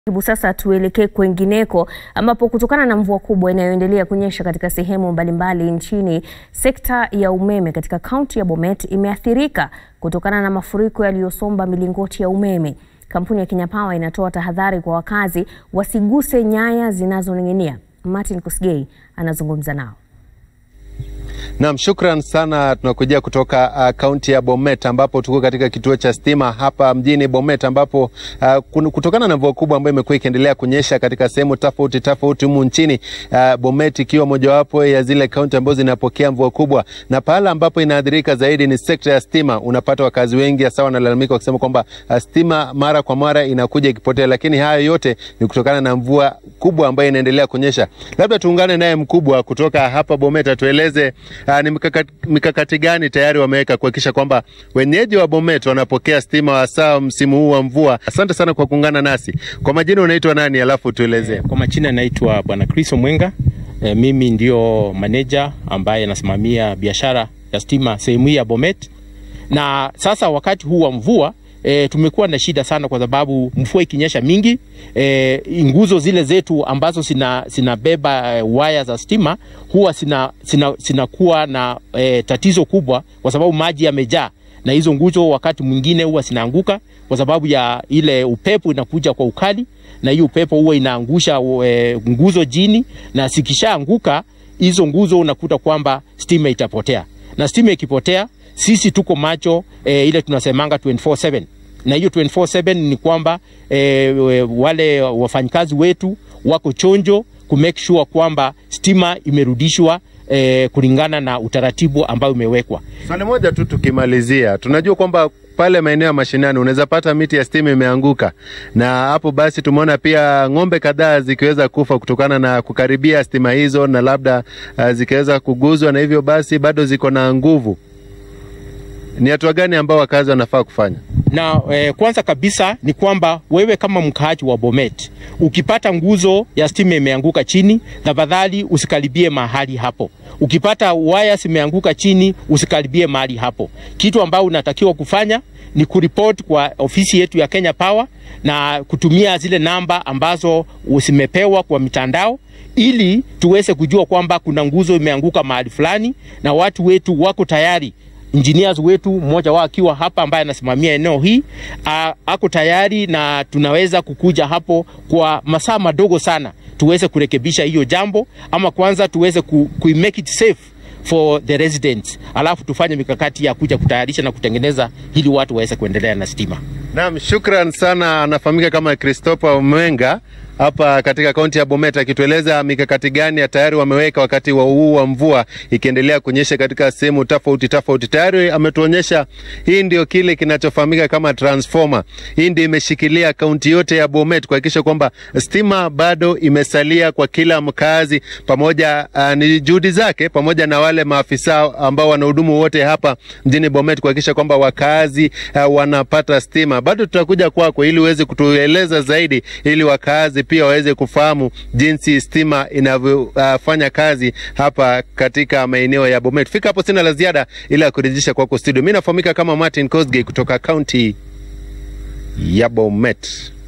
Hebu sasa tuelekee kwengineko ambapo kutokana na mvua kubwa inayoendelea kunyesha katika sehemu mbalimbali nchini, sekta ya umeme katika kaunti ya Bomet imeathirika kutokana na mafuriko yaliyosomba milingoti ya umeme. Kampuni ya Kenya Power inatoa tahadhari kwa wakazi wasiguse nyaya zinazoning'inia. Martin Kosgei anazungumza nao. Naam, shukran sana. Tunakujia kutoka kaunti uh, ya Bomet ambapo tuko katika kituo cha stima hapa mjini Bomet ambapo uh, kutokana na mvua kubwa ambayo imekuwa ikiendelea kunyesha katika sehemu tofauti tofauti humu nchini uh, Bomet ikiwa mojawapo ya zile kaunti ambazo zinapokea mvua kubwa, na pahala ambapo inaathirika zaidi ni sekta ya stima. Unapata wakazi wengi hasa wanalalamika wakisema kwamba uh, stima mara kwa mara inakuja ikipotea, lakini hayo yote ni kutokana na mvua kubwa ambayo inaendelea kunyesha. Labda tuungane naye mkubwa kutoka hapa Bomet atueleze Uh, ni mikakati, mikakati gani tayari wameweka kuhakikisha kwamba wenyeji wa Bomet wanapokea stima hasa msimu huu wa mvua. Asante sana kwa kuungana nasi. Kwa majina unaitwa nani, alafu tueleze? Kwa majina naitwa Bwana Chris Omwenga. E, mimi ndio maneja ambaye nasimamia biashara ya stima sehemu hii ya Bomet, na sasa wakati huu wa mvua E, tumekuwa na shida sana kwa sababu mvua ikinyesha mingi e, nguzo zile zetu ambazo zinabeba e, waya za stima huwa zinakuwa na e, tatizo kubwa kwa sababu maji yamejaa, na hizo nguzo wakati mwingine huwa zinaanguka kwa sababu ya ile upepo inakuja kwa ukali, na hiyo upepo huwa inaangusha e, nguzo chini, na zikishaanguka hizo nguzo unakuta kwamba stima itapotea, na stima ikipotea sisi tuko macho e, ile tunasemanga 24/7 na hiyo 24/7 ni kwamba e, wale wafanyikazi wetu wako chonjo ku make sure kwamba stima imerudishwa e, kulingana na utaratibu ambao umewekwa. Swali moja tu tukimalizia, tunajua kwamba pale maeneo ya mashinani unaweza pata miti ya stima imeanguka, na hapo basi tumeona pia ng'ombe kadhaa zikiweza kufa kutokana na kukaribia stima hizo, na labda uh, zikiweza kuguzwa, na hivyo basi bado ziko na nguvu ni hatua gani ambao wakazi wanafaa kufanya? Na eh, kwanza kabisa ni kwamba wewe kama mkaaji wa Bomet ukipata nguzo ya stima imeanguka chini, tafadhali usikaribie mahali hapo. Ukipata waya zimeanguka chini, usikaribie mahali hapo. Kitu ambao unatakiwa kufanya ni kuripoti kwa ofisi yetu ya Kenya Power na kutumia zile namba ambazo usimepewa kwa mitandao ili tuweze kujua kwamba kuna nguzo imeanguka mahali fulani, na watu wetu wako tayari engineers wetu mmoja wao akiwa hapa ambaye anasimamia eneo hii a, ako tayari na tunaweza kukuja hapo kwa masaa madogo sana tuweze kurekebisha hiyo jambo, ama kwanza tuweze ku, ku make it safe for the residents, alafu tufanye mikakati ya kuja kutayarisha na kutengeneza ili watu waweze kuendelea na stima. Naam, shukran sana. Anafahamika kama Christopher Omwenga hapa katika kaunti ya Bomet akitueleza mikakati gani ya tayari wameweka wakati wa huu wa mvua ikiendelea kunyesha katika sehemu tofauti tofauti. Tayari ametuonyesha hii ndio kile kinachofahamika kama transformer. Hii ndio imeshikilia kaunti yote ya Bomet kuhakikisha kwamba stima bado imesalia kwa kila mkazi, pamoja uh, ni juhudi zake pamoja na wale maafisa ambao wanahudumu wote hapa mjini Bomet kuhakikisha kwamba wakazi uh, wanapata stima. Bado tutakuja kwako ili uweze kutueleza zaidi ili wakazi pia waweze kufahamu jinsi stima inavyofanya uh, kazi hapa katika maeneo ya Bomet. Fika hapo, sina la ziada ila ya kurejesha kwako studio. Mimi nafahamika kama Martin Kosgei kutoka kaunti ya Bomet.